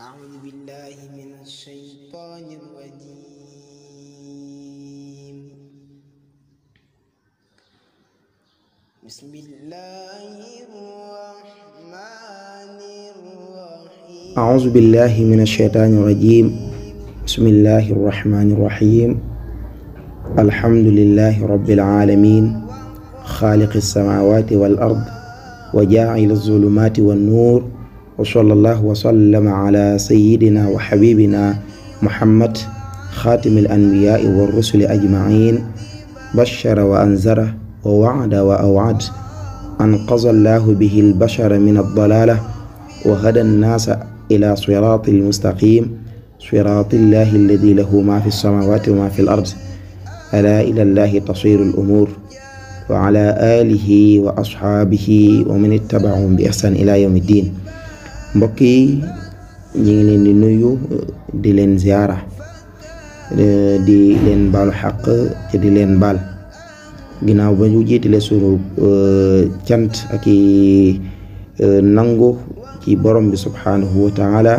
أعوذ بالله من الشيطان الرجيم بسم الله الرحمن الرحيم أعوذ بالله من الشيطان الرجيم بسم الله الرحمن الرحيم الحمد لله رب العالمين خالق السماوات والأرض وجاعل الظلمات والنور وصلى الله وسلم على سيدنا وحبيبنا محمد خاتم الأنبياء والرسل أجمعين بشر وأنذر ووعد وأوعد أنقذ الله به البشر من الضلالة وهدى الناس إلى صراط المستقيم صراط الله الذي له ما في السماوات وما في الأرض ألا إلى الله تصير الأمور وعلى آله وأصحابه ومن اتبعهم بإحسان إلى يوم الدين mbokk yi ñu ngi leen di nuyu di leen ziyaara di leen baalu xaq te di leen baal ginnaaw ba ñu jiitale sunu cant ak i nangu ci borom bi subhaanahu wa taala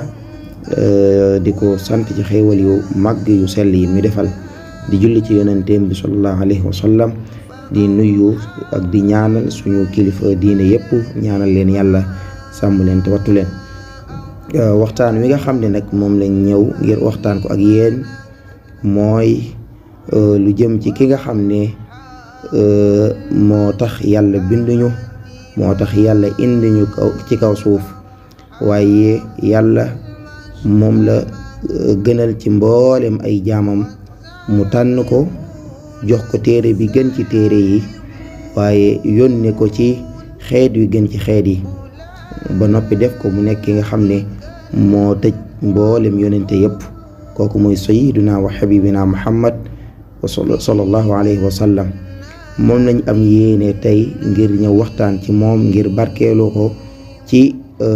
di ko sant ci xéewal yu màgg yu sell yi mi defal di julli ci yonenteem bi sallallahu alayhi wa sallam di nuyu ak di ñaanal suñu kilifa diine yépp ñaanal leen yàlla sàmm leen te wattu leen waxtaan wi nga xam ne nag moom lañ ñëw ngir waxtaan ko ak yéen mooy lu jëm ci ki nga xam ne moo tax yàlla binduñu moo tax yàlla indi ñu kaw ci kaw suuf waaye yàlla moom la gënal ci mboolem ay jaamam mu tànn ko jox ko téere bi gën ci téere yi waaye yónne ko ci xeet wi gën ci xeet yi ba noppi def ko mu nekk ki nga xam ne moo tëj mboolem yonente yépp kooku mooy sayiduna wa xabibina muhammad wa sallallahu alayhi wa sallam moom lañ am yéene tey ngir ñëw waxtaan ci moom ngir barkeeloo ko ci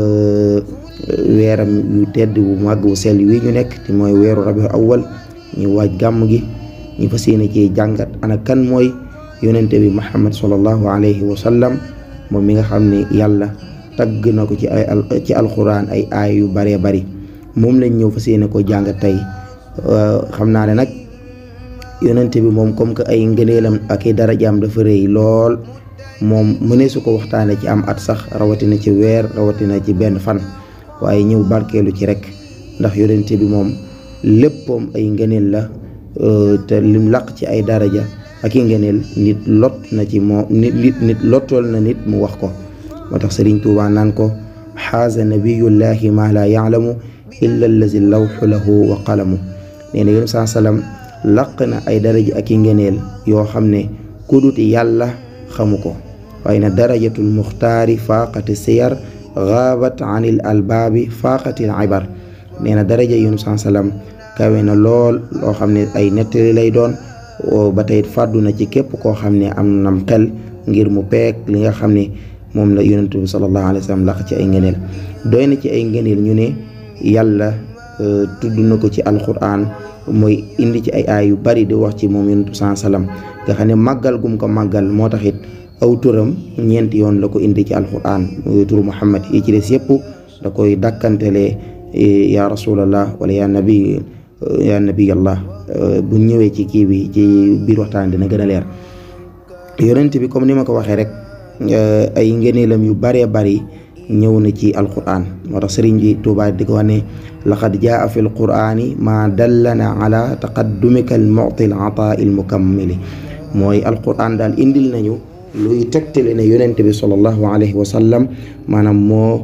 weeram yu tedd bu màgg bu sell wi ñu nekk te mooy weeru rabiul awwal ñu waaj gàmm gi ñu fas yéene ci jàngat ana kan mooy yonente bi muhammad sallallahu alayhi wa sallam moom mi nga xam ne yàlla tagg na ko ci ay ci alxuraan ay aay yu baree bari moom lañ ñëw fas yéene ko jàngat tey xam naa ne nag yonente bi moom comme que ay ngëneelam ak i darajaam dafa rëy lool moom mënee su ko waxtaane ci am at sax rawatina ci weer rawatina ci benn fan waaye ñëw barkeelu ci rek ndax yonente bi moom léppam ay ngëneel la te lim laq ci ay daraja ak i ngëneel nit lot na ci moo nit nit lottool na nit mu wax ko moo tax sëriñ tuubaa naan ko xaaza nabiyullahi ma la yaalamu illa allazi lawxu lahu wa qalamu nee na yonent saa salaam laq na ay daraja ak i ngeneel yoo xam ne kudut yàlla xamu ko waaye na darajatul muxtaari faaqati siyar gaabat anil albaabi faaqatil ibar nee na daraja yonent saa salaam kawe na lool loo xam ne ay nettali lay doon ba tey fàddu na ci képp koo xam ne am nam xel ngir mu peek li nga xam ne moom la yonent bi sallallahu alayhi wa sallam laq ci ay ngëneel doy na ci ay ngëneel ñu ne yàlla tudd na ko ci alquran mooy indi ci ay aay yu bari di wax ci moom yonent bi sallallahu alayhi wa sallam nga xam ne màggal gum ko màggal moo tax it aw turam ñeenti yoon la ko indi ci alquran muy turu muhammad yi ci des yëpp da koy dàkkantelee ya rasulallah wala ya nabi ya nabiyallah bu ñëwee ci kii bi ci biir waxtaan dina gën a leer yonent bi comme ni ma ko waxee rek ay ngëneelam yu baree bari ñëw na ci alquran moo tax sëriñ bi Tuubaa di ko wax ne laqad jaa fi alqurani ma dallana ala taqaddumika al mu'ti al ataa il mukammili mooy alquran daal indil nañu luy tegtale ne yonent bi sallallahu alayhi wa sallam maanaam moo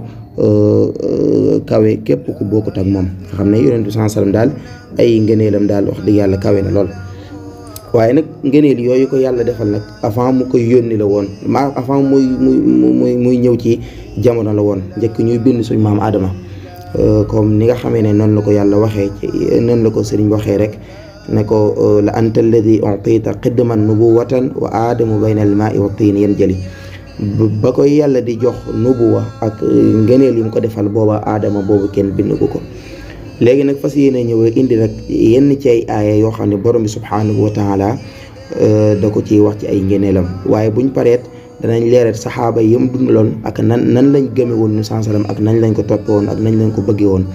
kawe képp ku bokkut ak moom nga xam ne yonent bi sallallahu alayhi wa sallam daal ay ngëneelam daal wax dëgg yàlla kawe na lool waaye nag ngëneel yooyu ko yàlla defal nag avant mu koy yónni la woon ma avant muy muy muy muy ñëw ci jamono la woon njëkk ñuy bind suñ maam Adama comme ni nga xamee ne noonu la ko yàlla waxee ci noonu la ko sëriñ waxee rek ne ko la anta alladi utita xidman nubuwatan wa aadamu bayna al maai wa tiin yan jëli ba koy yàlla di jox nubuwa ak ngëneel yi mu ko defal booba aadama boobu kenn bind ko ko léegi nag fas yéene ñëw indi nag yenn ci ay aaya yoo xam ne borom bi subhaanahu wa taala da ko ciy wax ci ay ngëneelam waaye buñ pareet danañ leeral saxaaba yi mu dundaloon ak nan nan lañ gëme woon ñu sansalam ak nañ lañ ko toppe woon ak nañ lañ ko bëggee woon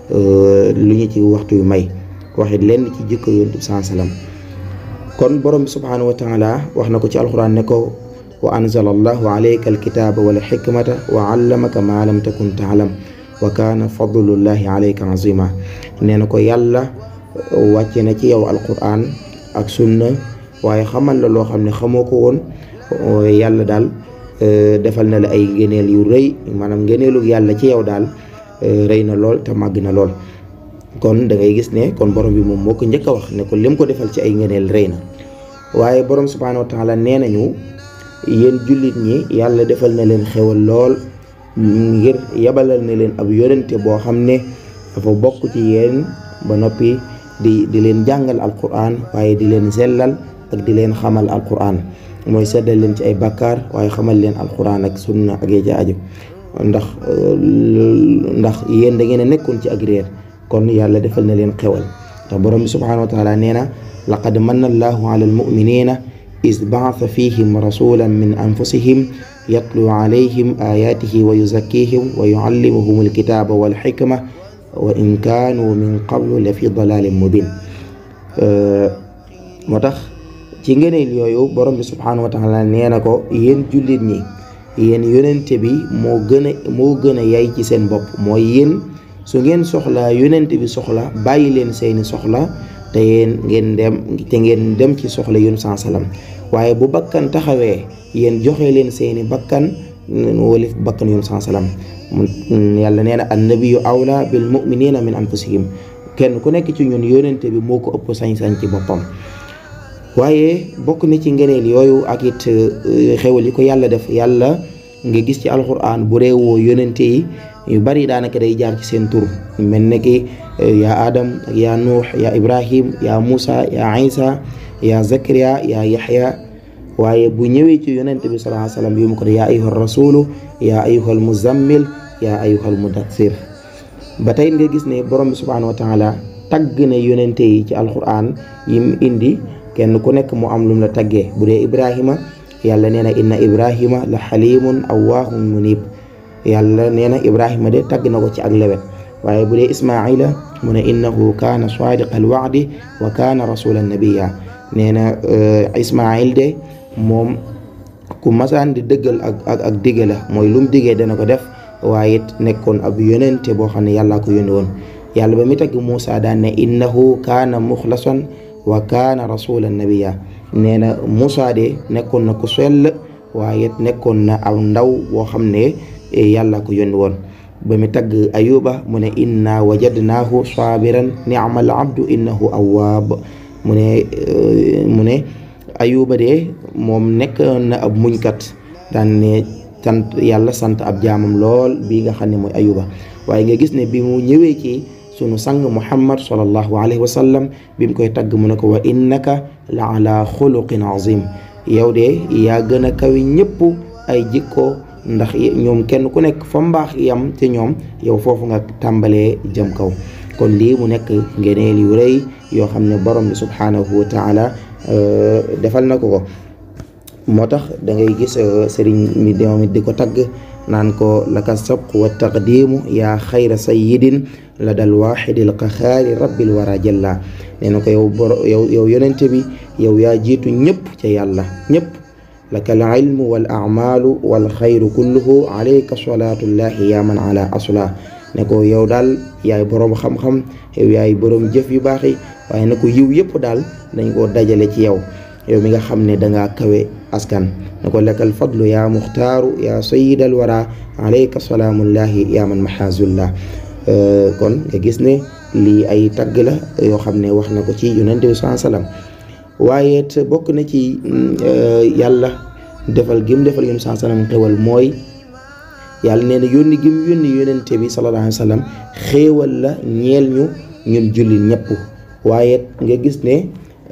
lu ñu ci waxtu yu may waxit lenn ci jikko yonent bi sallam kon borom bi subhanahu wa taala wax na ko ci alquran ne ko wa anzala allahu alayka alkitaba wal xikmata wa allamaka ma lam takun taalam wa kaana fadlullahi alayka azima nee na ko yàlla wàcce na ci yow alquran ak sunna waaye xamal la loo xam ne xamoo ko woon yàlla daal defal na la ay ngëneel yu rëy maanaam ngëneelu yàlla ci yow daal rëy na lool te màgg na lool kon da ngay gis ne kon borom bi moom moo ko njëkk a wax ne ko lim ko defal ci ay ngëneel rëy na waaye borom subhaanahu wa taala nee nañu yéen jullit ñi yàlla defal na leen xewal lool ngir yabalal na leen ab yonente boo xam ne dafa bokk ci yéen ba noppi di di leen jàngal alquran waaye di leen sellal ak di leen xamal alquran mooy seddal leen ci ay bakkaar waaye xamal leen alquran ak sunna ak ya aju ndax ndax yéen da ngeen a nekkoon ci ak réer kon yàlla defal na leen xewal te borom bi subhanahu wa taala nee na laqad manna allahu ala almuminina is baasa fihim rasulan min anfusihim yatlu alayhim ayatihi wa yuzakkihim wa yuallimuhum alkitaba walxikma wa in kaanu min qablu la fi dalalin mubin moo tax ci ngëneel yooyu borom bi subhanahu wa taala nee na ko yéen jullit ñi yéen yonente bi moo gën a moo gën a yay ci seen bopp mooy yéen su ngeen soxlaa yonente bi soxla bàyyi leen seeni soxla te yéen ngeen dem te ngeen dem ci soxla yun saa salaam waaye bu bakkan taxawee yéen joxe leen seeni bakkan walif bakkan yun saa salaam yàlla nee na annabiyu awla bil muminina min anfusihim kenn ku nekk ci ñun yonente bi moo ko ëpp sañ-sañ ci boppam waaye bokk na ci ngëneel yooyu ak it xewal yi ko yàlla def yàlla nga gis ci alquran bu réewoo yonente yi yu bari daanaka day jaar ci seen tur mel ne ki yaa adam yaa nuux yaa ibrahim yaa muusa yaa isa yaa zakariya yaa yaxya waaye bu ñëwee ci yonente bi sallallahu alayhi wasallam bi mu ko yaa ayyuha rasulu yaa ayyuha almuzammil yaa ayyuha almudaththir ba tey nga gis ne borom bi subhanahu wa taala tagg na yonente yi ci alquran yim indi kenn ku nekk mu am lum la taggee bu dee ibrahima yàlla nee na inna ibrahima la xalimun awwaahun munib yàlla nee na ibrahima de tagg na ko ci ak lewet waaye bu dee ismaila mu ne innahu kaana sadiqa alwaadi wa kaana rasulan nabiya nee na ismail de moom ku masaan di dëggal ak ak ak digge la mooy lu mu diggee dana ko def waaye it nekkoon ab yonente boo xam ne yàllaa ko yónni woon yàlla ba mi tagg Muusa daan ne innahu kaana muxlasan wa kaana rasulan nabiya nee na Muusa de nekkoon na ku sell waaye it nekkoon na aw ndaw boo xam ne yàlla ko yónni woon ba mi tagg ayuba mu ne inna wajadnaahu sabiran ni'mal abdu innahu awwaab mu ne mu ne ayuba de moom nekk na ab muñkat daan ne sant yàlla sant ab jaamam lool bii nga xam ne mooy ayuba waaye nga gis ne bi mu ñëwee ci sunu sang muhammad sallallahu alayhi wa sallam bi mu koy tagg mu ne ko wa innaka la ala xuluqin azim yow de yaa gën a kawi ñëpp ay jikko ndax ñoom kenn ku nekk fa mbaax yam ci ñoom yow foofu nga tàmbalee jëm kaw kon lii mu nekk ngeneel yu rëy yoo xam ne borom bi subhanahu wa taala defal na ko ko moo tax da ngay gis sëriñ mi moom it di ko tagg naan ko laka sabq wa taqdimu yaa xayra sayidin la dal waxidil qaxaari rabbil wara jalla nee na ko yow boro yow yow yonente bi yow yaa jiitu ñëpp ca yàlla ñëpp laka al ilmu wal amalu wal xayru kulluhu alayka salatullahi yaa man ala asla ne ko yow daal yaay boroom xam-xam yow yaay boroom jëf yu baax yi waaye ne ko yiw yëpp daal dañ koo dajale ci yow yow mi nga xam ne dangaa kawe askan ne ko lakal fadlu yaa muxtaaru yaa sayidal wara alayka salaamullahi yaa man mahazullah kon nga gis ne lii ay tagg la yoo xam ne wax na ko ci yonente bi saa salaam waaye it bokk na ci yàlla defal gim defal yonente saa salaam xewal mooy yàlla nee na yónni gim yónni yonente bi sallallahu alayhi wa sallam xéewal la ñeel ñu ñun jullit ñëpp waaye nga gis ne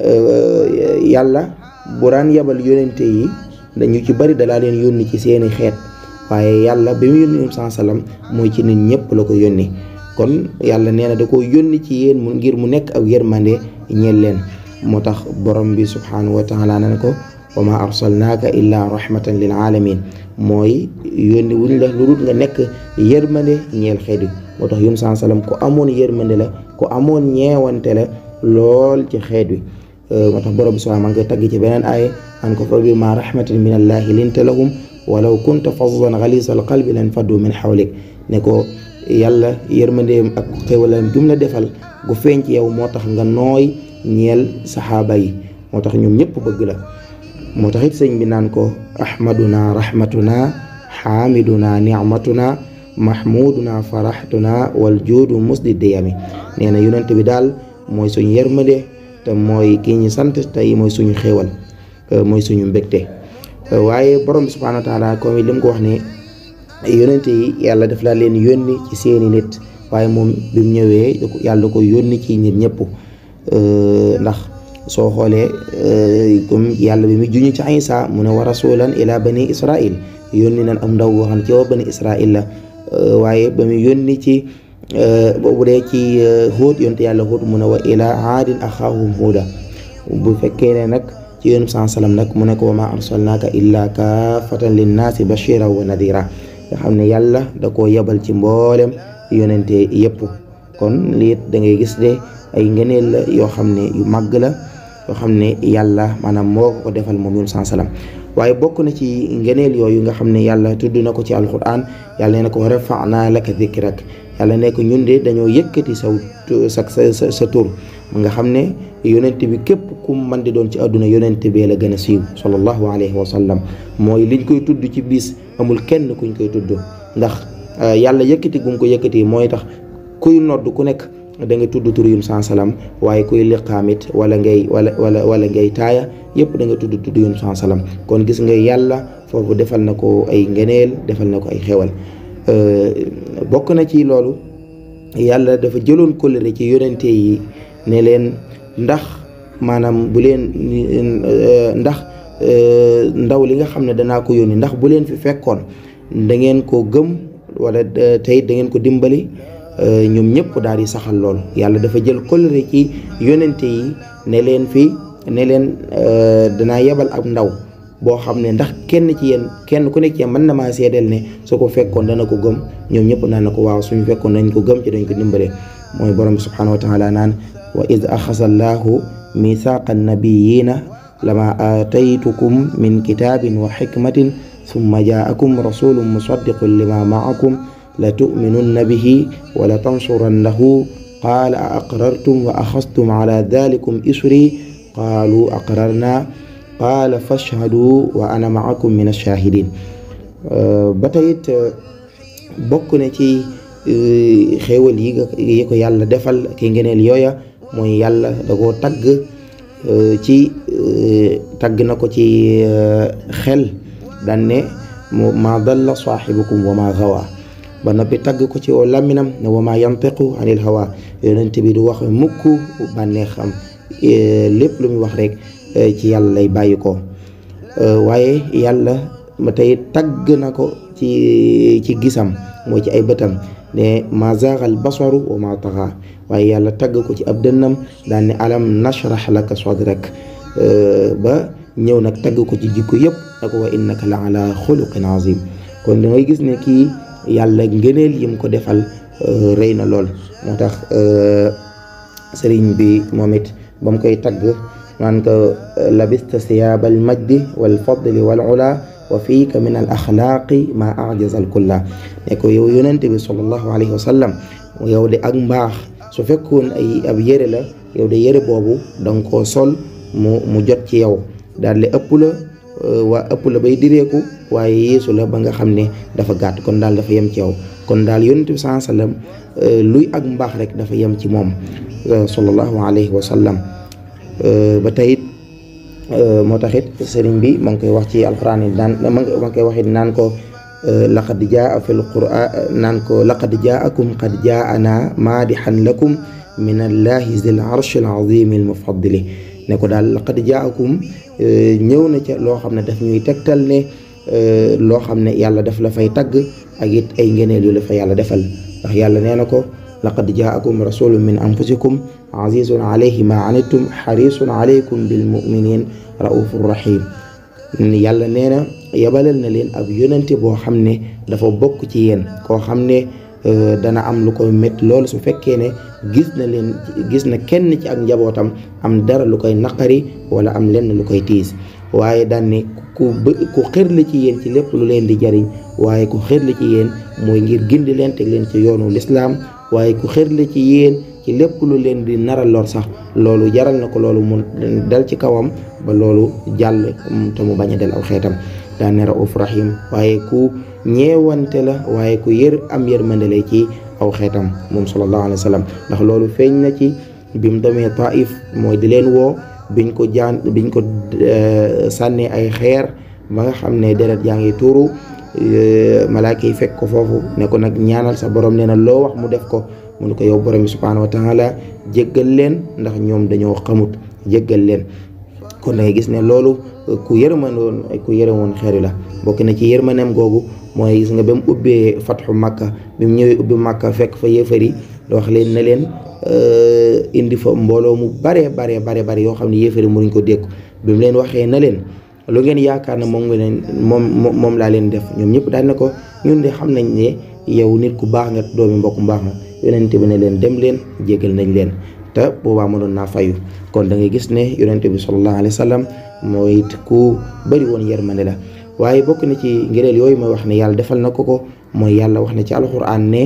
yàlla bu daan yabal yonente yi dañu ci bari dalaa leen yónni ci seeni xeet waaye yàlla bi mu yónni yoon saa salaam mooy ci nit ñëpp la ko yónni kon yàlla nee na da ko yónni ci yéen mu ngir mu nekk ak yërmande ñeel leen moo tax borom bi subhanahu wa taala na ko wa ma arsalnaaka illa rahmatan lil alamin mooy yónni wuñ la lu dul nga nekk yërmande ñeel xeet yi moo tax yun saa sallam ku amoon yërmande la ku amoon ñeewante la lool ci xeet wi moo tax borom bi subhaanahu maa ngi koy tagg ci beneen aaya an ko fa bi ma rahmatin min allahi linta lahum walaw kunta fazdan ghalisa al qalbi lan faddu min hawlik ne ko yàlla yërmandeem ak xéwalam gi mu la defal gu feeñ ci yow moo tax nga nooy ñeel saxaaba yi moo tax ñoom ñëpp bëgg la moo tax it sëñ bi naan ko ahmaduna rahmatuna xaamiduna nicmatuna mahmuduna faraxtuna wal juudu musdi diyami nee na yonent bi daal mooy suñu yërmande te mooy kii ñu sant tey mooy suñu xéewal mooy suñu mbégte waaye borom bi subhaanahu wa taala comme li mu ko wax ne yonent yi yàlla daf laa leen yónni ci seeni nit waaye moom bi mu ñëwee yàlla ko yónni ci nit ñëpp ndax soo xoolee comme yàlla bi mu juñu ci Isa mu ne wa rasulan ila bani israil yónni nan am ndaw boo xam ne ci waa bani israil la waaye ba mu yónni ci boobu dee ci Huud yonte yàlla Huud mu ne wa ila aadin axaahum huuda bu fekkee ne nag ci yónum saa salaam nag mu ne ko wa ma arsalnaaka illa kaafatan linnaasi bashiran wa nadira nga xam ne yàlla da koo yebal ci mboolem yonente yëpp kon lii da ngay gis de ay ngëneel la yoo xam ne yu màgg la yoo xam ne yàlla maanaam moo ko ko defal moom yónum saa salaam waaye bokk na ci ngëneel yooyu nga xam ne yàlla tudd na ko ci alquran yàlla nee na ko wa rafa'naa laka dikrak yàlla ne ko ñun de dañoo yëkkati saw sa sa sa tur nga xam ne yonent bi képp ku man di doon ci àdduna yonent bee la gën a siiw sallallahu alayhi wa sallam mooy liñ koy tudd ci bis amul kenn kuñ koy tudd ndax yàlla yëkkati gum ko yëkkati mooy tax kuy nodd ku nekk da nga tudd tur yum saa salaam waaye kuy liqaamit wala ngay wala wala wala ngay taaya yëpp da nga tudd tudd yum saa salaam kon gis nga yàlla foofu defal na ko ay ngeneel defal na ko ay xewal bokk na ci loolu yàlla dafa jëloon kóllëre ci yonente yi ne leen ndax maanaam bu leen ndax ndaw li nga xam ne danaa ko yónni ndax bu leen fi fekkoon da ngeen ko gëm wala tey da ngeen ko dimbali ñoom ñëpp daal di saxal loolu yàlla dafa jël kóllëre ci yonente yi ne leen fi ne leen danaa yebal ab ndaw boo xam ne ndax kenn ci yéen kenn ku nekk ci yéen mën na maa seedeel ne su ko fekkoon dana ko gëm ñoom ñëpp naan na ko waaw suñu fekkoon nañ ko gëm ci dañ ko dimbale mooy borom bi subhanahu wa taala naan wa id axasa allahu mithaqa annabiyina lama aataytukum min kitabin wa xikmatin summa jaakum rasulun musaddiqun lima maakum la tuminunna bihi wa la tansurannahu qaala a aqrartum wa axastum ala dalikum isri qaalu aqrarna qaala fashhadu wa ana maakum min alshahidin ba tayit bokk na ci xéewal yi nga yi ko yàlla defal ki ngeneel yooya mooy yàlla da koo tagg ci tagg na ko ci xel daan ne ma dalla saaxibukum wa ma gawa ba noppi tagg ko ci oo làmminam ne wa ma yantiqu anil hawa yonent bi du wax mukk bànneexam lépp lu muy wax rek ci yàlla lay bàyyi ko waaye yàlla ma tey tagg na ko ci ci gisam mooy ci ay bëtam ne ma zaaxal basaru wa ma taxa waaye yàlla tagg ko ci ab dënnam daan ne alam nashrah laka sadrak ba ñëw nag tagg ko ci jikko yëpp na ko wa innaka la ala xuluqin azim kon da ngay gis ne kii yàlla ngëneel yim ko defal rëy na lool moo tax sëriñ bi moom it ba mu koy tagg naan ko labista siyaabal majdi wal fadli wal ula wa fiika min al axlaaqi ma ajaza al kulla ne ko yow yonente bi sallallahu alayhi wa sallam yow de ak mbaax su fekkoon ay ab yére la yow de yére boobu danga koo sol mu mu jot ci yow daal di ëpp la waa ëpp la bay direeku waaye yeesu la ba nga xam ne dafa gàtt kon daal dafa yem ci yow kon daal yonente bi sallallahu alayhi wa sallam luy ak mbaax rek dafa yem ci moom sallallahu alayhi wa sallam ba tayit moo taxit sëriñ bi ma ngi koy wax ci alquran yi naan ma ngi koy waxit naan ko laqad jaa fi lquran naan ko laqad jaakum qad jaana maadixan lakum min allahi zil arsh al azim al mufaddili ne ko daal laqad jaakum ñëw na ca loo xam ne daf ñuy tegtal ne loo xam ne yàlla daf la fay tagg ak it ay ngeneel yu la fa yàlla defal ndax yàlla nee na ko laqad jaakum rasulun min anfusikum azizun alayhi ma anittum xarisun alaykum bil muminin raufur rahim yàlla nee na yebalal na leen ab yonente boo xam ne dafa bokk ci yéen koo xam ne dana am lu koy métti loolu su fekkee ne gis na leen gis na kenn ci ak njabootam am dara lu koy naqari wala am lenn lu koy tiis waaye daan ne ku ku xër la ci yéen ci lépp lu leen di jariñ waaye ku xër la ci yéen mooy ngir gindi leen teg leen ci yoonu lislaam waaye ku xër la ci yéen ci lépp lu leen di naral lor sax loolu jaral na ko loolu mu dal ci kawam ba loolu jàll te mu bañ a del aw xeetam daan ne rauf rahim waaye ku ñeewante la waaye ku yër am yërmande la ci aw xeetam moom sallallahu alayhi wa sallam ndax loolu feeñ na ci bi mu demee Taif mooy di leen woo biñ ko jaan biñ ko sànnee ay xeer ba nga xam ne deret yaa ngi tuuru malaaka yi fekk ko foofu ne ko nag ñaanal sa borom nee na loo wax mu def ko mu ne ko yow borom bi subhaanahu wa taala jéggal leen ndax ñoom dañoo xamut jéggal leen kon da ngay gis ne loolu ku yërmandoon ku yërëmoon xeeri la bokk na ci yërmaneem googu mooy gis nga ba mu ubbee fatxu makka bi mu ñëwee ubbi makka fekk fa yéefari da wax leen ne leen indi fa mbooloo mu baree baree bare bare yoo xam ne yéefari mënuñ ko dékku bi mu leen waxee na leen lu ngeen yaakaar ne moom nga leen moom moom laa leen def ñoom ñëpp daal ne ko ñun de xam nañ ne yow nit ku baax nga doomi mbokk mbaax nga yonente bi ne leen dem leen jégal nañ leen te boobaa mënoon naa fayu kon da ngay gis ne yonente bi sallallahu alayhi wa sallam mooy ku bëri woon yërmande la waaye bokk na ci ngëneel yooyu mooy wax ne yàlla defal na ko ko mooy yàlla wax na ci alxuraan ne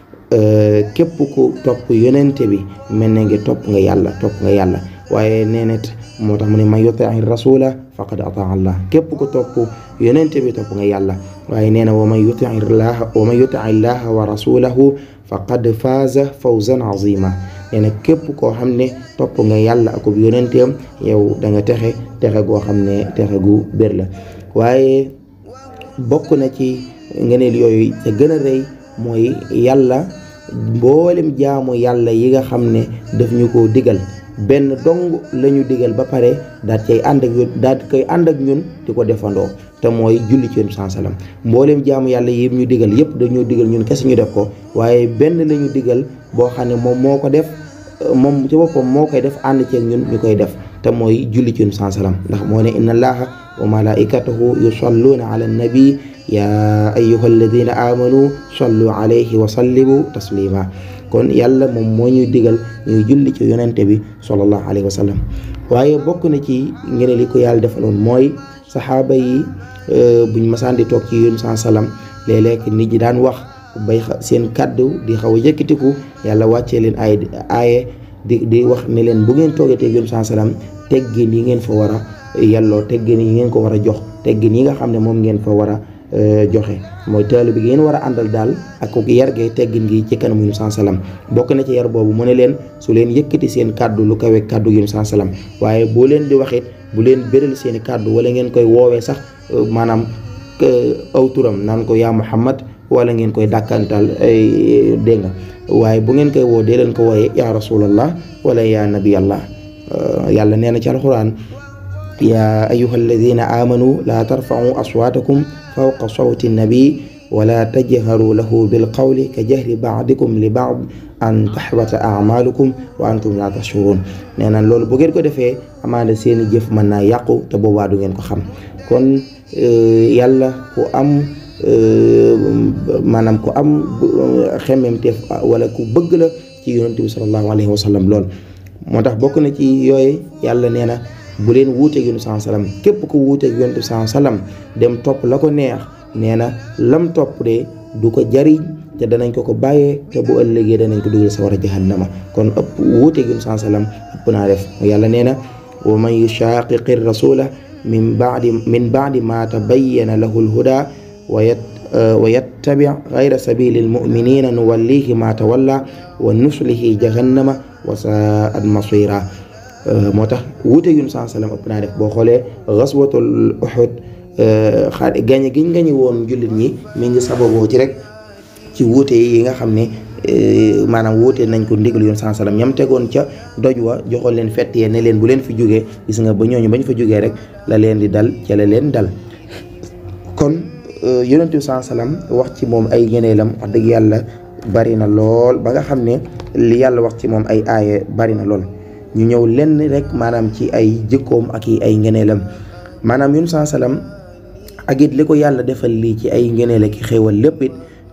képp ku topp yonente bi mel ne ngi topp nga yàlla topp nga yàlla waaye nee net moo tax mu ne man yutii rasula faqad ataa allah képp ku topp yonente bi topp nga yàlla waaye nee na wa man yutii llaha wa man yutii llaha wa rasulahu faqad faaza fawzan azima nee na képp koo xam ne topp nga yàlla akub yonenteem yow da nga texe texe goo xam ne texe gu bér la waaye bokk na ci ngeneel yooyu te gën a rëy mooy yàlla mboolem jaamu yàlla yi nga xam ne daf ñu ko digal benn dong la ñu digal ba pare daal cay ànd ak ñun daal koy ànd ak ñun di ko defandoo te mooy julli ci yonent sallam mboolem jaamu yàlla yi ñu digal yëpp dañoo digal ñun kese ñu def ko waaye benn la ñu digal boo xam ne moom moo ko def moom ci boppam moo koy def ànd ceeg ñun ñu koy def te mooy julli ci yonent sallam ndax moo ne inna allaha wa malaikatahu yusalluuna ala nabi ya ayyuha alladina amanu sallu alayhi wa sallimu taslima kon yàlla moom moo ñuy digal ñuy julli ci yonente bi sallallahu alayhi wa sallam waaye bokk na ci ngeen li ko yàlla defaloon mooy saxaaba yi buñ masaan di toog ci yonent saa salaam léeg-léeg nit ñi daan wax bay seen kàddu di xaw a yëkkatiku yàlla wàccee leen ay aaye di di wax ne leen bu ngeen toogee te yonent saa salaam teggin yi ngeen fa war a yelloo teggin yi ngeen ko war a jox teggin yi nga xam ne moom ngeen fa war a joxe mooy taalu bi ngeen war a àndal daal ak ko yar gee teggin gi ci kanamu Yunus salaam bokk na ci yar boobu mu ne leen su leen yëkkati seen kàddu lu kawe kàddu Yunus salaam waaye boo leen di waxit bu leen béral seeni kàddu wala ngeen koy woowee sax maanaam aw turam naan ko yaa Muhammad wala ngeen koy dàkkantal ay dégg nga waaye bu ngeen koy woo dee leen ko wooyee yaa rasulallah wala yaa nabiyallah yàlla nee na ci alxuraan yaa ayyuha alladina amanu laa tarfa'u aswaatakum fawqa sawti nabi wala tajharu lahu bilqawli ka jahri baadikum li baad an taxbata amalukum wa antum la tashurun nee na loolu bu ngeen ko defee amaana seeni jëf mën naa yàqu te boobaa du ngeen ko xam kon yàlla ku am maanaam ku am xemmemteef wala ku bëgg la ci yonent bi sallallahu alayhi wa sallam lool moo tax bokk na ci yooyu yàlla nee na bu leen wuuteeg yonent saa salaam képp ku wuuteeg yonent saa salaam dem topp la ko neex nee na lam topp de du ko jariñ te danañ ko ko bàyyee te bu ëllëgee danañ ko dugal sa war a jahannama kon ëpp wuuteeg yonent saa salaam ëpp naa def yàlla nee na wa man yushaqiqi rasula min baadi min baadi ma tabayyana lahu lhuda wa yat wa yattabi gayra sabili lmuminina nuwallihi ma tawalla wa nuslihi jahannama wa saat masira moo tax wuute yun saa salaam ëpp naa def boo xoolee gaswatul Uhud xaar gañe giñ gañe woon jullit ñi mi ngi sababoo ci rek ci wuute yi nga xam ne maanaam wuute nañ ko ndigal yoon saa salaam ñam tegoon ca doj wa joxoon leen fett yee ne leen bu leen fi jógee gis nga ba ñooñu bañ fa jógee rek la leen di dal ca la leen dal kon yonent bi saa salaam wax ci moom ay ngeneelam wax dëgg yàlla bari na lool ba nga xam ne li yàlla wax ci moom ay aaye bari na lool ñu ñëw lenn rek maanaam ci ay jikkoom ak i ay ngeneelam maanaam yun saa salaam ak it li ko yàlla defal lii ci ay ngeneel ak xéewal lépp it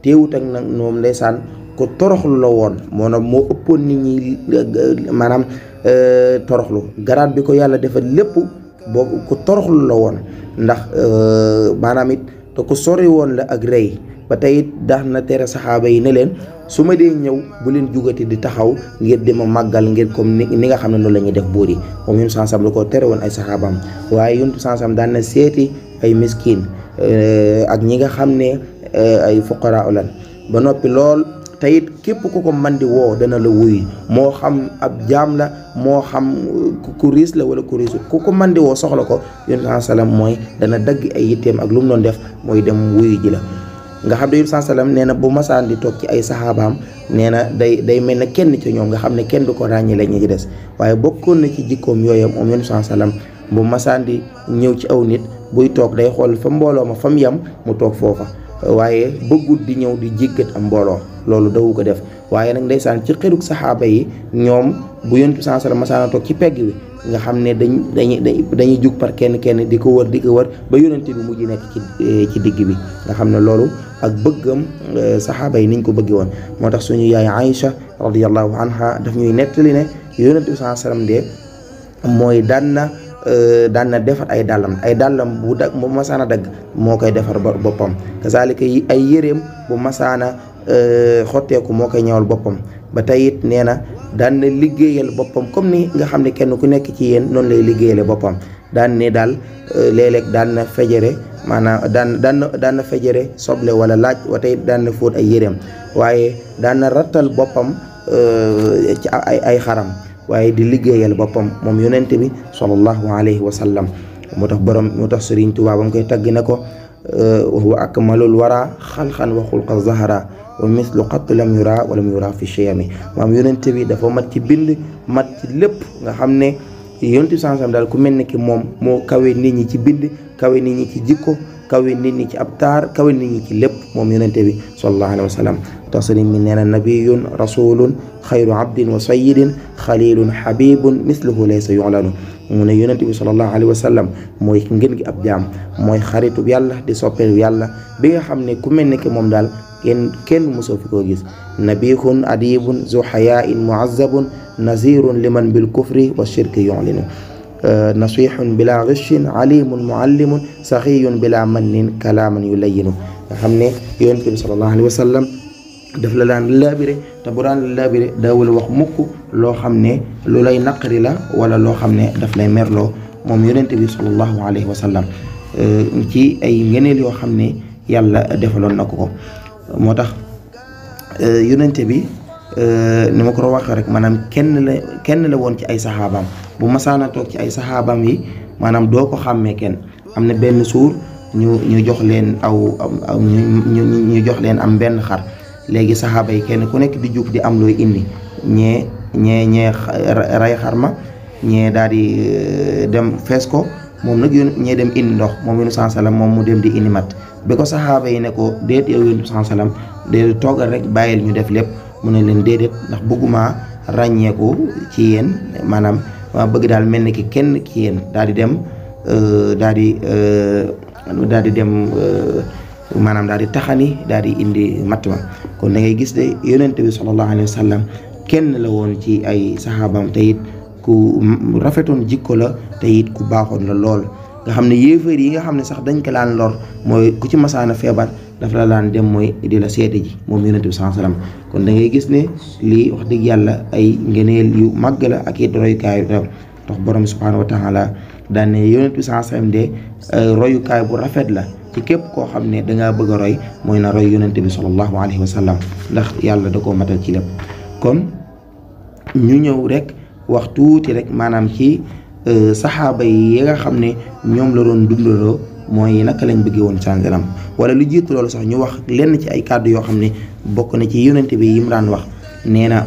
teewut ak nag moom ndeysaan ko toroxlu la woon moo na moo ëppoon nit ñi maanaam toroxlu garaat bi ko yàlla defal lépp boo ko toroxlu la woon ndax maanaam it te ko sori woon la ak rëy ba tey it daax na tere saxaaba yi ne leen su ma dee ñëw bu leen jugati di taxaw ngir di ma màggal ngir comme ni ni nga xam ne noonu la ñuy def buur yi moom yun sansam la ko tere woon ay saxaabaam waaye yun sansam daan na seeti ay miskin ak ñi nga xam ne ay fuqaraa lan ba noppi lool te it képp ku ko man di woo dana la wuyu moo xam ab jaam la moo xam ku riis la wala ku riisul ku ko man di woo soxla ko yun sansam mooy dana dagg ay yitteem ak lu mu doon def mooy dem wuyu ji la nga xam ne yun sansam nee na bu masaan di toog ci ay saxaabaam nee na day day mel ne kenn ci ñoom nga xam ne kenn du ko ràññee la ñu ci des waaye bokkoon na ci jikkoom yooyu moom yun sansam bu masaan di ñëw ci aw nit buy toog day xool fa mbooloo ma fa mu yem mu toog foofa waaye bëggut di ñëw di jéggat am mbooloo loolu dawu ko def waaye nag ndeysaan ci xërug saxaaba yi ñoom bu yontu sansala masaana toog ci pegg bi nga xam ne dañ dañuy dañuy jug par kenn kenn di ko wër di ko wër ba yonente bi mujj nekk ci ci digg bi nga xam ne loolu ak bëggam saxaaba yi niñ ko bëggee woon moo tax suñu yaay Aïcha radiyallahu anha daf ñuy nettali ne yonente bi saa sallam de mooy daan na daan na defar ay dàllam ay dàllam bu dag bu masaana dagg moo koy defar boppam kazalika yi ay yéreem bu masaana xotteeku moo koy ñëwal boppam ba tey it nee na daan na liggéeyal boppam comme ni nga xam ne kenn ku nekk ci yéen noonu lay liggéeyale boppam daan ne daal léeg-léeg daan na fejere maanaam daan daan na daan na fejere soble wala laaj wa tey daan na fóot ay yéreem waaye daan na rattal boppam ci ay ay xaram waaye di liggéeyal boppam moom yonent bi sallallahu alayhi wa sallam moo tax borom moo tax Sëriñ Tuubaa ba mu koy tagg ne ko wa huwa akmalul wara xalxan wa xulqa zahara wa mislu qatt lam yura wa lam yura fi cheyami maam yonent bi dafa mat ci bind mat ci lépp nga xam ne yonent bi sansam daal ku mel ne ki moom moo kawe nit ñi ci bind kawe nit ñi ci jikko kawe nit ñi ci ab taar kawe nit ñi ci lépp moom yonent bi sallallahu alayhi wa sallam tax sëriñ mi nee na nabiyun rasulun xayru abdin wa sayidin xalilun xabibun misluhu laysa yulanu mu ne yonent bi sallallahu alayhi wa sallam mooy ngën gi ab jaam mooy xaritub yàlla di soppeelu yàlla bi nga xam ne ku mel ne ki moom daal kenn kenn mosoo fi koo gis nabihun adibun zu xayaain muazzabun nazirun liman bil kufri wa shirki yulinu nasihun bila ghishin alimun muallimun saxiyun bila mannin kalaaman yulayinu nga xam ne yonent bi sallallahu alayhi wa sallam daf la daan laabire te bu daan laabire daawul wax mukk loo xam ne lu lay naqari la wala loo xam ne daf lay merloo moom yonent bi sallallahu alayhi wa sallam ci ay ngëneel yoo xam ne yàlla defaloon na ko ko moo tax yonent bi ni ma ko waxee rek maanaam kenn la kenn la woon ci ay saxaabaam bu masaana toog ci ay saxaabaam yi maanaam doo ko xàmmee kenn am na benn suur ñu ñu jox leen aw ñu ñu jox leen am benn xar léegi saxaaba yi kenn ku nekk di jug di am looy indi ñee ñee ñee ray xar ma ñee daal di dem fees ko moom nag yoon ñee dem indi ndox moom yonu sansalam moom mu dem di indi mat bi ko saxaaba yi ne ko déet yow yonu sansalam déet toogal rek bàyyil ñu def lépp mu ne leen déedéet ndax bëgguma ràññeeku ci yéen maanaam ma bëgg daal mel ni ki kenn ki yéen daal di dem daal di daal di dem maanaam daal di taxani daal di indi matt ma kon da ngay gis de yonent bi sallallahu alayhi wa sallam kenn la woon ci ay saxaabam te it ku rafetoon jikko la te it ku baaxoon la lool nga xam ne yéefar yi nga xam ne sax dañ ko laan lor mooy ku ci masaana feebar dafa la laan dem mooy di la seete ji moom yonent bi sallallahu alayhi wa sallam kon da ngay gis ne lii wax dëgg yàlla ay ngeneel yu màgg la ak it royukaay yu tax tax borom subhanahu wa taala daan ne yonent bi sallallahu alayhi wa sallam de royukaay bu rafet la ci képp koo xam ne dangaa bëgg a roy mooy na roy yonent bi sallallahu alayhi wa sallam ndax yàlla da koo matal ci lépp kon ñu ñëw rek wax tuuti rek maanaam ci saxaaba yi nga xam ne ñoom la doon dundaloo mooy naka lañ bëggee woon sangalam wala lu jiitu loolu sax ñu wax lenn ci ay kàddu yoo xam ne bokk na ci yonent bi yi mu daan wax nee na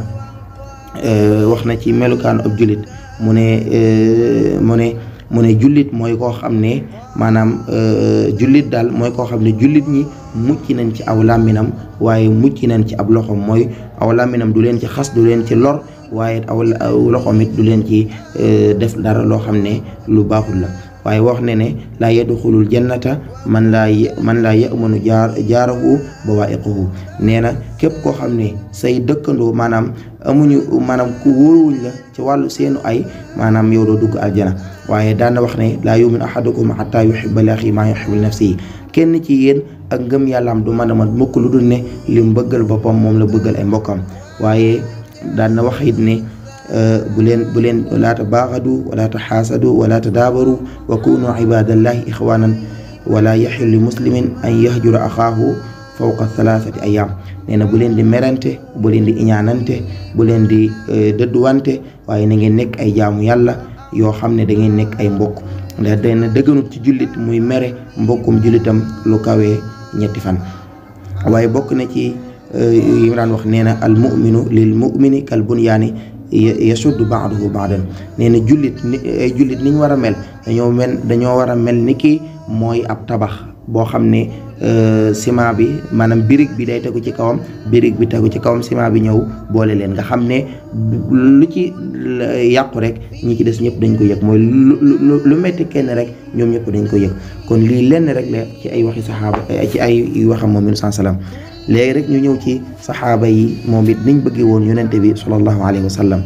wax na ci melukaan ab jullit mu ne mu ne mu ne jullit mooy koo xam ne maanaam jullit daal mooy koo xam ne jullit ñi mucc nañ ci aw làmminam waaye mucc nañ ci ab loxoom mooy aw làmminam du leen ci xas du leen ci lor waaye aw loxoom it du leen ci def dara loo xam ne lu baaxul la waaye wax ne ne laa yadxulul jannata man laa man laa yamanu jaar jaarahu bawaa'iquhu nee na képp koo xam ne say dëkkandoo maanaam amuñu maanaam ku wóoruwuñ la ci wàllu seenu ay maanaam yow doo dugg aljana waaye daan na wax ne laa yu'minu ahadukum hattaa yuhibba li axiihi maa yuhibbu li nafsihi kenn ci yéen ak ngëm yàllaam du mën a mat mukk lu dul ne li mu bëggal boppam moom la bëggal ay mbokkam waaye daan na wax it ne bu leen bu leen wala tabaaxadu wala taxaasadu wala tadaabaru wa kunu ibadallahi ixwanan wala yaxil li muslimin an yahjura axaahu fawqa thalathati ayam nee na bu leen di merante bu leen di iñaanante bu leen di dëdduwante waaye na ngeen nekk ay jaamu yàlla yoo xam ne da ngeen nekk ay mbokk ndax dana dëgganut ci jullit muy mere mbokkum jullitam lu kawee ñetti fan waaye bokk na ci yi mu daan wax nee na al muminu lil mumini kal bunyaani yasuddu baaduhu baadan nee na jullit ni ay jullit ni ñu war a mel dañoo mel dañoo war a mel ni ki mooy ab tabax boo xam ne ciment bi maanaam birig bi day tegu ci kawam birig bi tegu ci kawam ciment bi ñëw boole leen nga xam ne lu ci yàqu rek ñi ci des ñëpp dañ ko yëg mooy lu lu metti kenn rek ñoom ñëpp dañ ko yëg kon lii lenn rek la ci ay waxi saxaaba ci ay waxam moom sallallahu alayhi wasallam léegi rek ñu ñëw ci saxaaba yi moom it niñ bëggee woon yonente bi sallallahu alayhi wa sallam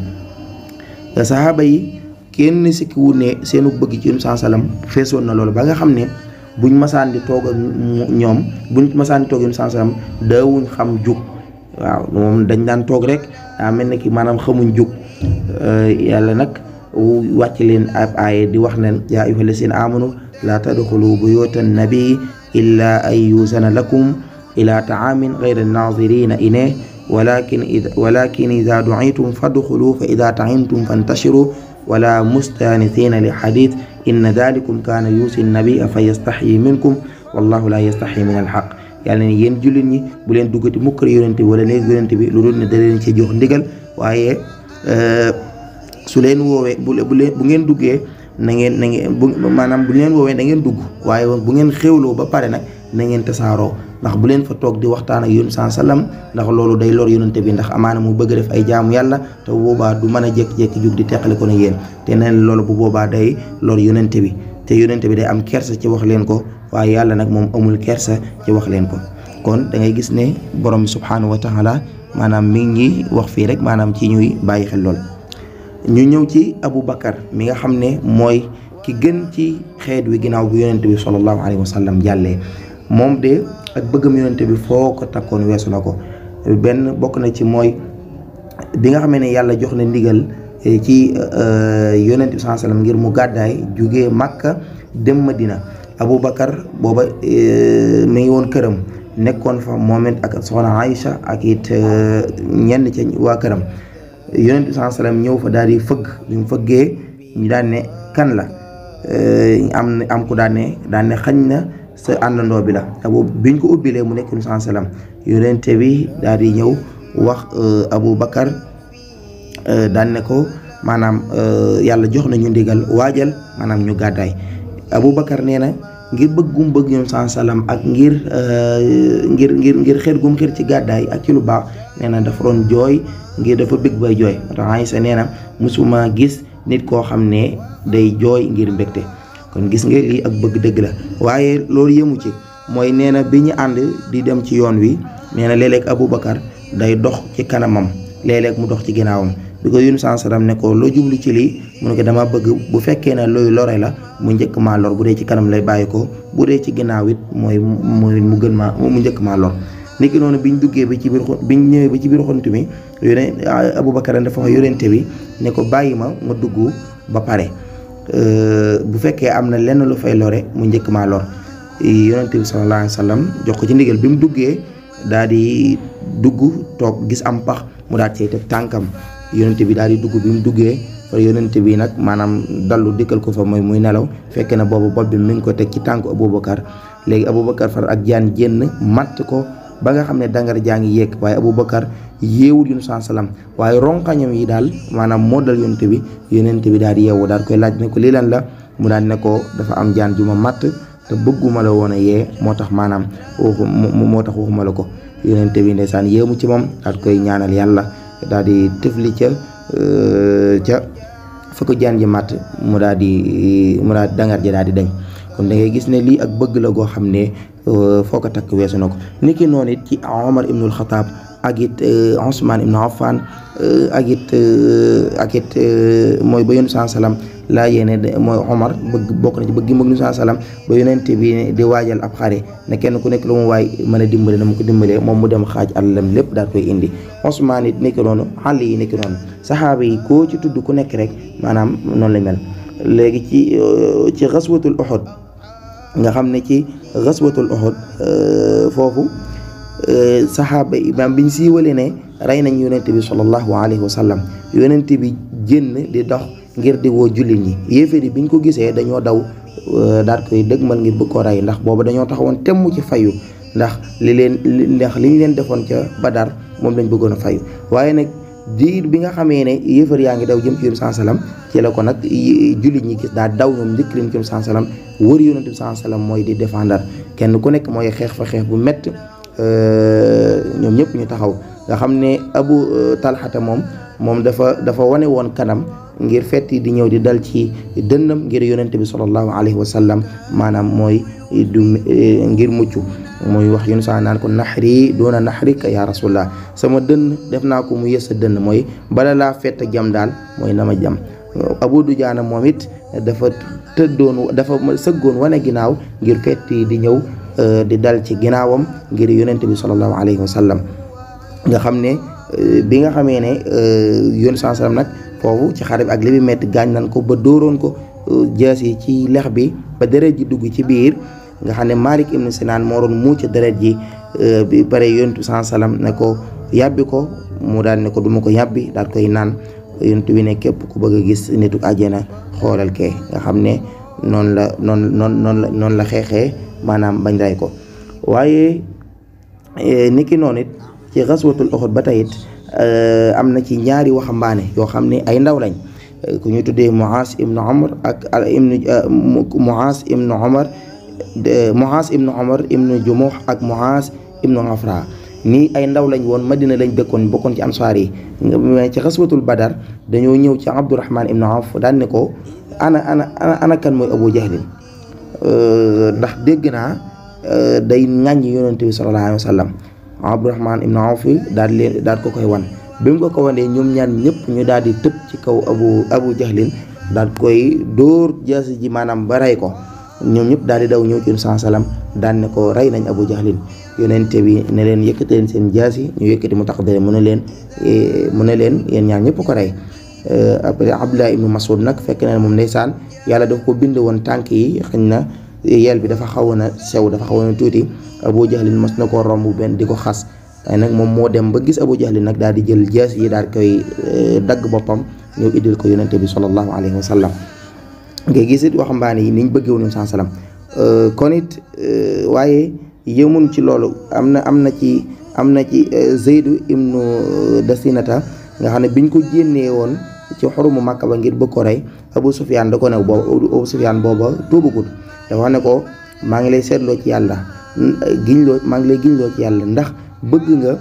saxaaba yi kenn sikki wut ne seenu bëgg ci yonent sallam feesoon na loolu ba nga xam ne buñ masaan di toog ak ñoom buñ masaan di toog yonent sallam daawuñ xam jug waaw moom dañ daan toog rek daa mel ne ki maanaam xamuñ jug yàlla nag wàcc leen ab aaye di wax ne yaa ayyuha llazina amanu laa tadxulu buyutan nabi illa an yuzana lakum ila taamin gayra naazirina ilayhi walakin walakin ida duitum fadxulu fa ida taimtum fantashiru wala mustanisina li xadis inna dalikum kaana yuusi nabia fa yastaxyi minkum wallahu la yastaxyi min alxaq yàlla ne yéen jullit ñi bu leen duggati mukkër yonente bi wala néeg yonente bi lu dul ne da leen ci jox ndigal waaye su leen woowee bu bu ngeen duggee na ngeen na ngeen bu maanaam bu leen woowee da ngeen dugg waaye bu ngeen xéwloo ba pare nag na ngeen tasaaroo ndax bu leen fa toog di waxtaan ak yonent saa sallam ndax loolu day lor yonente bi ndax amaana mu bëgg def ay jaamu yàlla te bu boobaa du mën a jékki-jékki jug di teqale ko ne yéen te neen loolu bu boobaa day lor yonente bi te yonente bi day am kersa ci wax leen ko waaye yàlla nag moom amul kersa ci wax leen ko kon da ngay gis ne borom bi subhanahu wa taala maanaam mi ngi wax fii rek maanaam ci ñuy bàyyi xel lool ñu ñëw ci Abu Bakar mi nga xam ne mooy ki gën ci xeet wi ginnaaw bu yonente bi sallallahu alayhi wa sallam jàllee moom de ak bëggam yonente bi foo ko takkoon weesu na ko benn bokk na ci mooy bi nga xamee ne yàlla jox na ndigal ci yonente bi sallallahu alayhi wa sallam ngir mu gàddaay jugee Makka dem Madina Abu Bakar booba mi ngi woon këram nekkoon fa moom it ak soxna Aïcha ak it ñenn ca waa këram yonent bi sallallahu alayhi wasallam ñëw fa daal di fëgg bi mu fëggee ñu daan ne kan la am am ku daan ne daan ne xañ na sa àndandoo bi la abu biñ ko ubbilee mu nekk yonent sallallahu alayhi wasallam yonent bi daal di ñëw wax Abu Bakar daan ne ko maanaam yàlla jox nañu ndigal waajal maanaam ñu gàddaay Abu Bakar nee na ngir bëgg gum bëgg ñoom sallallahu alayhi wasallam ak ngir ngir ngir ngir xeet gum xeet ci gàddaay ak ci lu baax nee na dafa doon jooy ngir dafa bëgg bay jooy moo tax Aysa nee na musuma gis nit koo xam ne day jooy ngir mbégte kon gis nga lii ak bëgg dëgg la waaye loolu yëmu ci mooy nee na bi ñu ànd di dem ci yoon wi nee na léeg-léeg Aboubacar day dox ci kanamam léeg-léeg mu dox ci ginnaawam bi ko yun san salam ne ko loo jublu ci lii mu ne ko dama bëgg bu fekkee ne looy lore la mu njëkk maa lor bu dee ci kanam lay bàyyi ko bu dee ci ginnaaw it mooy mooy mu gën maa mu njëkk maa lor niki noonu biñ duggee ba ci biir biñ ñëwee ba ci biir xont mi yone Aboubacar dafa wax yorente bi ne ko bàyyi ma ma dugg ba pare bu fekkee am na lenn lu fay lore mu njëkk maa lor yonente bi sallallahu alayhi wa sallam jox ko ci ndigal bi mu duggee daal di dugg toog gis am pax mu daal cay teg tànkam yonente bi daal di dugg bi mu duggee fa yonente bi nag maanaam dallu dikkal ko fa mooy muy nelaw fekk na boobu bopp bi mi ngi ko teg ci tànk Aboubacar léegi Aboubacar far ak jaan jénn matt ko ba nga xam ne dangar jaa ngi yéeg waaye Aboubacar yeewul yunus saa salaam waaye ronkañam yi daal maanaam moo dal yonente bi yonente bi daal di yeewu daal koy laaj ne ko lii lan la mu daal ne ko dafa am jaan ju ma matt te bëgguma la woon a yee moo tax maanaam waxu moo tax waxuma la ko yonente bi ndeysaan yéemu ci moom daal koy ñaanal yàlla daal di tëfli ca ca fa ko jaan ji màtt mu daal di mu daal dangar ji daal di dañ kon da ngay gis ne lii ak bëgg la goo xam ne foo ko takk weesu na ko niki noonu it ci Omar ibnul Xataab ak it Ousmane ibnu Affan ak it ak it mooy ba yónni saa salaam laa yéene mooy Omar bëgg bokk na ci bëgg mag nu saa salaam ba yonent bi di waajal ab xare ne kenn ku nekk lu mu waay mën a dimbale na mu ko dimbalee moom mu dem xaaj alalam lépp daal koy indi Ousmane it nekk noonu xàll yi nekk noonu saxaaba yi koo ci tudd ku nekk rek maanaam noonu la mel léegi ci ci xaswatul Uhud nga xam ne ci xaswatul Uhud foofu saxaaba yi maanaam biñ siiwalee ne rey nañ yonent bi sallallahu alayhi wa sallam yonent bi génn di dox ngir di woo jullit ñi yéeféer yi biñ ko gisee dañoo daw daal koy dëgmal ngir bëgg ko rey ndax booba dañoo taxawoon temm ci fayu ndax li leen ndax li ñu leen defoon ca Badar moom lañ bëggoon a fayu waaye nag diir bi nga xamee ne yéefar yaa ngi daw jëm ci yonent bi salaam ci la ko nag jullit ñi gis daa daw ñoom njëkk leen ci yonent bi salaam wër yonent bi salaam mooy di défendre kenn ku nekk mooy xeex fa xeex bu mett ñoom ñëpp ñu taxaw nga xam ne Abu Talxata moom moom dafa dafa wane woon kanam ngir fetti di ñëw di dal ci dënnam ngir yonent bi sallallahu alayhi wa sallam maanaam mooy du ngir mucc mooy wax yun saa naan ko naxri doona naxrika ya rasulullah sama dënn def naa ko mu yës sa dënn mooy bala laa fett jam daal mooy na ma jam Abu Dujaana moom it dafa tëddoon dafa sëggoon wane ginnaaw ngir fetti di ñëw di dal ci ginnaawam ngir yonent bi sallallahu alayhi wa sallam nga xam ne bi nga xamee ne yoon saa sallam nag foofu ci xare bi ak li bi metti gaañ nan ko ba dóoroon ko jaas yi ci lex bi ba deret ji dugg ci biir nga xam ne Malik ibn Sinan moo doon muuc deret ji bi pare yontu saa sallam ne ko yàbbi ko mu daal ne ko duma ko yàbbi daal koy naan yontu bi ne képp ku bëgg a gis nitu àjjana xoolal kee nga xam ne noonu la noonu noonu noonu la noonu la xeexee maanaam bañ ray ko waaye niki noonu it ci xaswatul Uhud ba tey it am na ci ñaari waxambaane yoo xam ne ay ndaw lañ ku ñu tuddee Muaas ibnu Omar ak ibnu Muaas ibnu Omar Muaas ibnu Omar ibnu Jumuh ak Muaas ibnu Afra nii ay ndaw lañ woon Madina lañ dëkkoon bokkoon ci ansaar yi ci xaswatul Badar dañoo ñëw ci Abdurahman ibnu Awf daan ne ko ana ana ana kan mooy Abu Jahlin ndax dégg naa day ŋàññi yonente bi sallallahu alayhi wa sallam Abdurahman ibn Awf daal leen daal ko koy wan bi mu ko ko wanee ñoom ñaan ñëpp ñu daal di tëb ci kaw abu abu jahlin daal koy dóor jaasi ji maanaam ba rey ko ñoom ñëpp daal di daw ñëw ci saa salaam daal ne ko rey nañ abu jahlin yonente bi ne leen yëkkati leen seen jaasi ñu yëkkati mu tax dere mu ne leen mu ne leen yéen ñaan ñëpp ko rey après Abdullah ibnu Mas'ud nag fekk na moom ndeysaan yàlla dafa ko bind woon tànk yi xëñ na yel bi dafa xawoon a sew dafa xawoon a tuuti abu jahlin mas na koo romb benn di ko xas waaye nag moom moo dem ba gis abu jahlin nag daal di jël jaas yi daal koy dagg boppam ñëw iddil ko yonente bi sallallahu alayhi wa sallam ngay gis it waxambaane yi niñ bëggee woon saa salaam kon it waaye yëmun ci loolu am na am na ci am na ci zeydu ibnu dasinata nga xam ne biñ ko génnee woon ci xorumu Makka ba ngir bëgg ko rey Abu Sufyaan da ko ne booba Abu Sufyaan booba tuubagut dafa wax ne ko maa ngi lay seetloo ci yàlla giñloo maa ngi lay giñloo ci yàlla ndax bëgg nga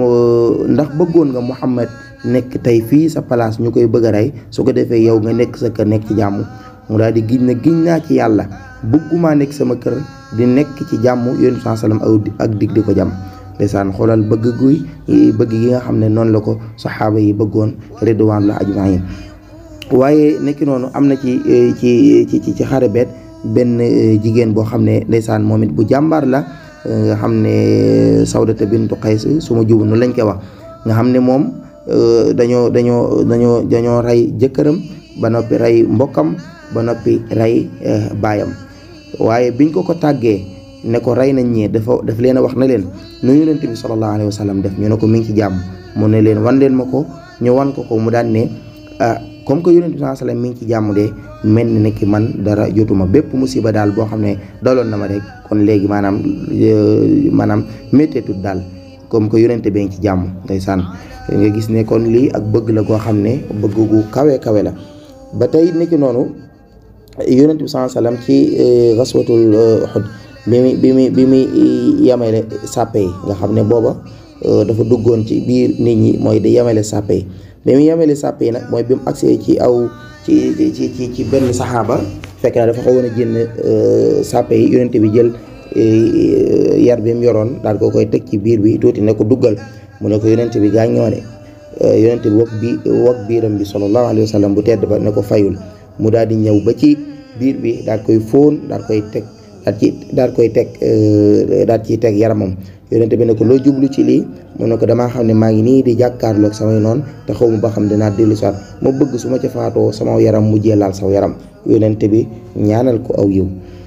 ndax bëggoon nga Muhammad nekk tey fii sa place ñu koy bëgg a rey su ko defee yow nga nekk sa kër nekk ci jàmm mu daal di giñ na giñ naa ci yàlla bëggumaa nekk sama kër di nekk ci jàmm yonent saa salaam ak dig di ko jàmm ndeysaan xoolal bëgg guy bëgg gi nga xam ne noonu la ko saxaaba yi bëggoon ridwaan la ajmain waaye nekki noonu am na ci ci ci ci xare beet benn jigéen boo xam ne ndeysaan moom it bu jàmbaar la nga xam ne sawdata bintu qays su ma jubu nu lañ koy wax nga xam ne moom dañoo dañoo dañoo dañoo rey jëkkëram ba noppi rey mbokkam ba noppi rey baayam waaye biñ ko ko tàggee ne ko rey nañ ñee dafa daf leen a wax na leen nu yonent bi sallallahu alayhi wa sallam def ñu ne ko mi ngi ci jàmm mu ne leen wan leen ma ko ñu wan ko ko mu daan ne ah comme que yonent bi sallallahu alayhi wa sallam mi ngi ci jàmm de mel ni ne ki man dara jotuma bépp musiba daal boo xam ne daloon na ma rek kon léegi maanaam maanaam métteetut daal comme que yonent bee ngi ci jàmm ndeysaan nga gis ne kon lii ak bëgg la goo xam ne bëgg gu kawe kawe la ba tey nekki noonu yonent bi sallallahu alayhi wa sallam ci xaswatul Uhud bi muy bi muy bi muy yamale sàppe yi nga xam ne booba dafa duggoon ci biir nit ñi mooy di yamale sàppe yi bi muy yamale sàppe yi nag mooy bi mu agsee ci aw ci ci ci ci benn saxaaba fekk na dafa xawoon a génn sàppe yi yonent bi jël yar bi mu yoroon daal ko koy teg ci biir bi tuuti ne ko duggal mu ne ko yonent bi gaañ ñoo ne yonent bi wak bi wak biiram bi sallallahu alayhi wa sallam bu tedd ba ne ko fayul mu daal di ñëw ba ci biir bi daal koy fóon daal koy teg daal ci daal koy teg daal ciy teg yaramam yonent bi ne ko loo jublu ci lii mu ne ko damaa xam ne maa ngi nii di jàkkaarloog samay noon te xaw ma ba xam dinaa dellu soit ma bëgg su ma ca faatoo sama yaram mujjee laal saw yaram yonent bi ñaanal ko aw yiw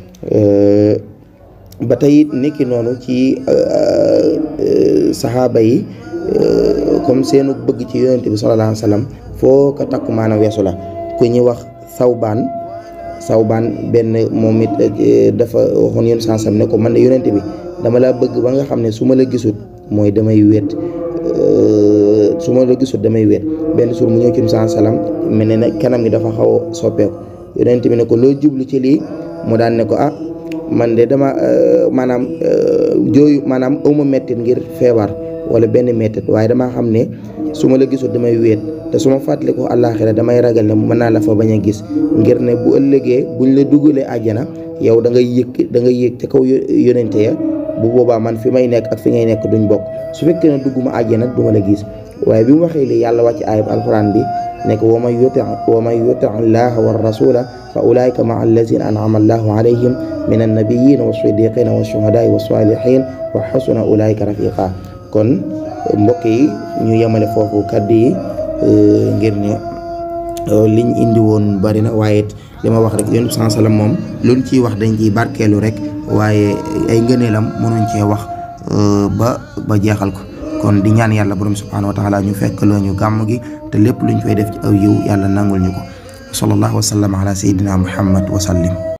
ba tey niki noonu ci saxaaba yi comme seenu bëgg ci yonent bi sallallahu alayhi wa sallam foo ko takk maanaam weesu la ku ñuy wax sawbaan sawbaan benn moom it dafa waxoon yéen sansam ne ko man de yonent bi dama laa bëgg ba nga xam ne su ma la gisut mooy damay wéet su ma la gisut damay wéet benn suur mu ñëw ci sansam mel ne nag kanam gi dafa xaw a soppeeku yonent bi ne ko loo jublu ci lii mu daan ne ko ah man de dama maanaam jooyu maanaam awma mettit ngir feebar wala benn mettit waaye damaa xam ne su ma la gisul damay wéet te su ma fàttali ko àllaaxira damay ragal ne mën naa la fa bañ a gis ngir ne bu ëllëgee buñ la dugalee àjjana yow da ngay yëg da ngay yëg ca kaw yonente ya bu boobaa man fi may nekk ak fi ngay nekk duñ bokk su fekkee ne dugguma àjjana du ma la gis waaye bi mu waxee li yàlla wàcc ayib alquran bi nekk wa man yuti wa man yuti allaha wa rasula fa ulaika maa allazina an'ama allahu alayhim min annabiyina wa siddiqina wa shuhadaai wa salihin wa xasuna ulaika rafiqa kon mbokk yi ñu yemale foofu kaddu yi ngir ne liñ indi woon bari na waaye li ma wax rek yonent bi sallam moom luñ ciy wax dañ ciy barkeelu rek waaye ay ngëneelam mënuñ cee wax ba ba jeexal ko kon di ñaan yàlla borom subhanahu wa taala ñu fekk loo ñu gàmm gi te lépp luñ fay def ci aw yiw yàlla nangul ñu ko sallallahu wa sallam ala sayyidina muhammad wa sallim